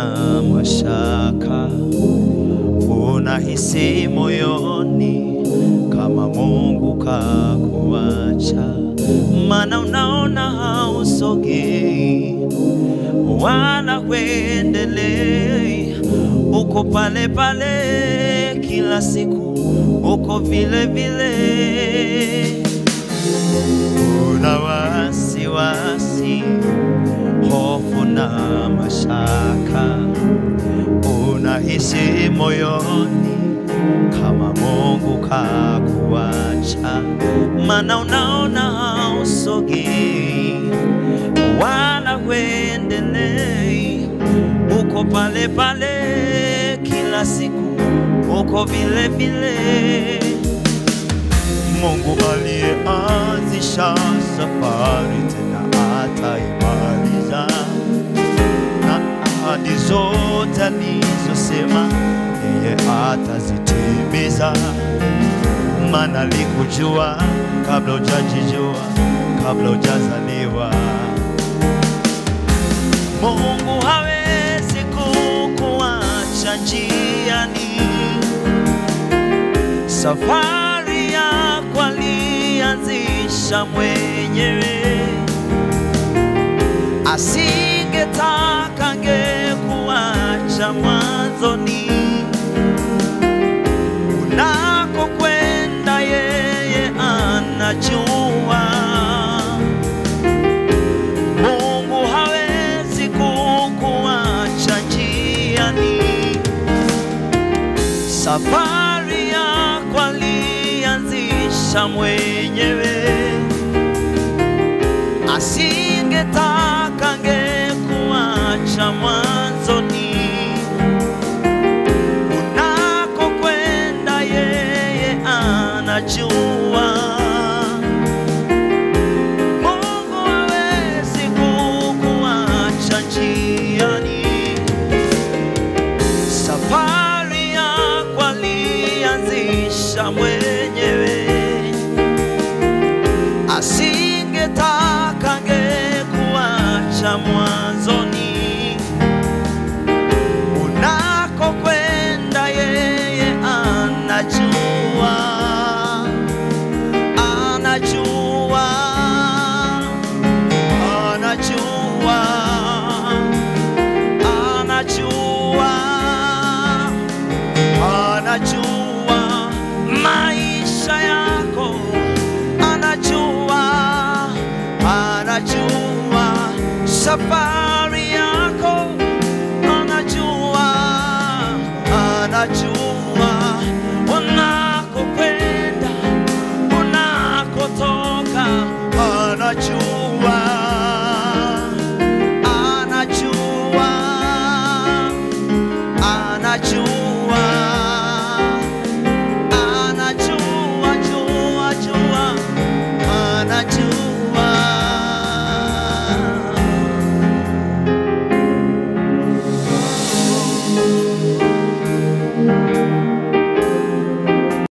mashaka, unahisi moyoni kama Mungu kakuacha, maana unaona hausogei wala huendelei, uko pale pale kila siku, uko vile vile, una wasiwasi, hofu na mashaka, unahisi moyoni kama Mungu kakuacha, maana unaona hausogei wala huendelei, uko pale pale kila siku, uko vile vile. Mungu aliyeanzisha safari tena ataimaliza, na ahadi zote alizosema yeye atazitimiza, maana alikujua kabla hujajijua, kabla hujazaliwa. Mungu hawezi kukuacha njiani, safari yako alianzisha mwenyewe, asingetaka angekuacha mwanzoni. Unakokwenda yeye anajua. Mungu hawezi kukuacha njiani, safari yako alianzisha mwenyewe, asingetaka angekuacha mwanzoni. Unakokwenda yeye anajua. Mungu hawezi kukuacha njiani, safari yako alianzisha mwenyewe, asingetaka angekuacha mwanzoni. Unakokwenda yeye anajua, anajua anajua, anajua, anajua maisha yako, anajua, anajua safari